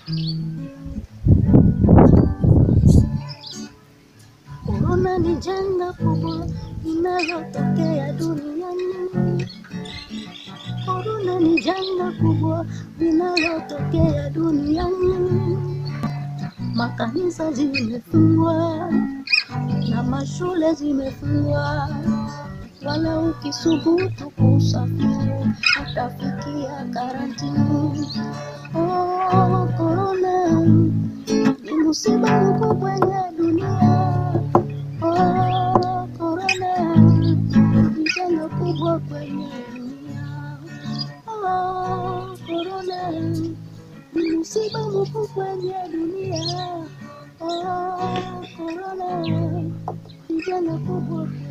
Korona ni janga kubwa linalotokea duniani. Korona ni janga kubwa linalotokea duniani. Makanisa zimefungwa na mashule zimefungwa, wala ukisubutu kusafiri utafikia karantini. Oh, korona ni musiba mkubwa kwenye dunia. Oh, korona ni janga kubwa kwenye dunia. Oh, korona ni musiba mkubwa kwenye dunia. Oh, korona ni janga kubwa